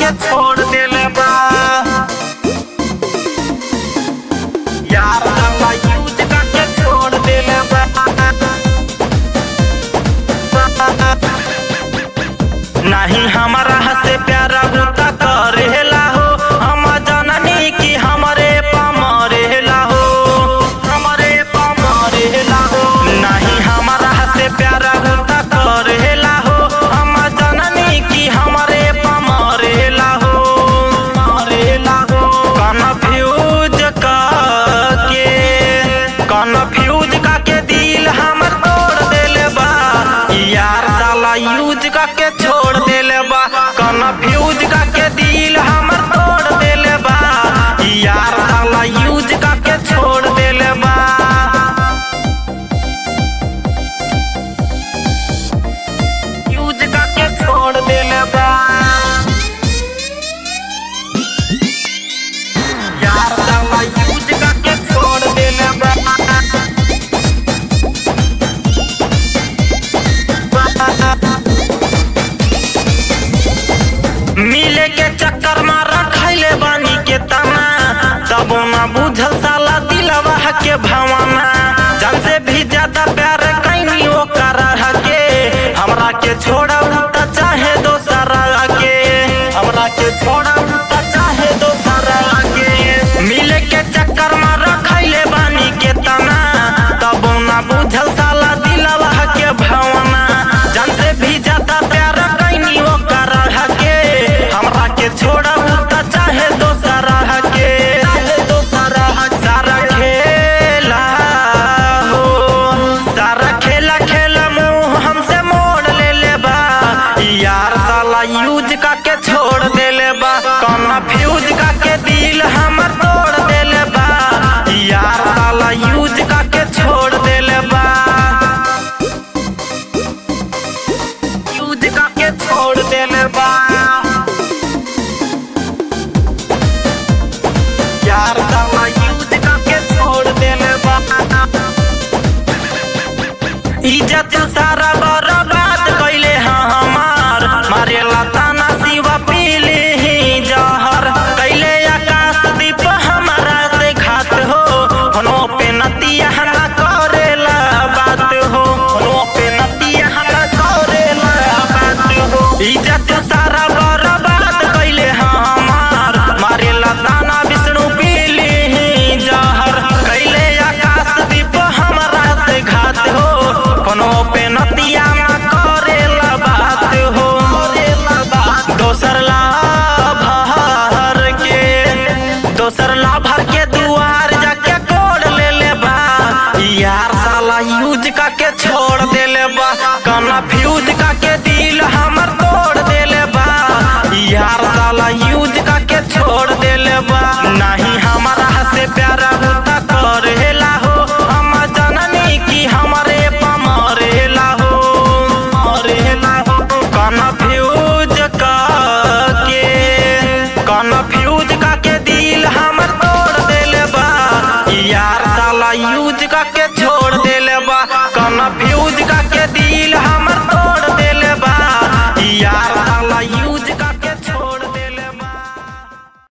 के छोड़ देले बा यार साला यूज करके छोड़ देले बा नहीं हमारा से प्यारा गुता करेला हो हम जननी की हमरे पमरेला हो हमरे पमरेला हो नहीं हमारा से प्यारा गुता करेला हो हम जननी की हमरे पमरेला हो मरेला हो कन्फ्यूज के कन्फ्यूज का के दिल हमर तोड़ देले बा यार साला यूज का के छोड़ देले बा कन्फ्यूज का के दिल हमर तोड़ देले बा यार साला यूज का के छोड़ देले बा यूज का के छोड़ देले बा यार साला यूज का के छोड़ देले बा मिले के चक्कर में रखैले बानी के तना तबो ना बुझल साला दिलवा के भावना जान से भी ज्यादा प्यार कैनी ओकर के हमरा के छोड़ा त चाहे दोसरा के हमरा के छोड़ा त चाहे दोसरा के मिले के चक्कर में रखैले बानी के तना तबो ना बुझल साला दिलवा के भावना जान से भी ज्यादा प्यार कैनी ओकर के हमरा के छोड़ा त चाहे दोसरा के चाहे दोसरा सारा खेला हो सारा खेला खेला मुंह हमसे मोड़ ले ले बा यार साला यूज का के छोड़ देले बा कौना फ्यूज का के दिल हमर तोड़ देले बा यार साला यूज का के छोड़ देले बा यूज का के छोड़ देले बा यार साला यूज का के छोड़ देले बा इज्जत सारा बर्बाद कैले हाँ हमार मारेला ताना शिवा पीले ही जहर कैले आकाश दीप हमारा से घात हो होनो पे नतिया ना करेला बात हो होनो पे नतिया ना करेला बात हो इज्जत सारा बर्बाद कैले हाँ हमार मारेला ताना विष्णु पीले ही जहर कैले आकाश दीप हमारा से घात हो कोनो पे नतिया ना करेला बात हो दोसर लाभर के दोसर लाभर के दुआर जाके कोड ले ले बा यार साला यूज का के छोड़ देले बा कन्फ्यूज का के दिल हमर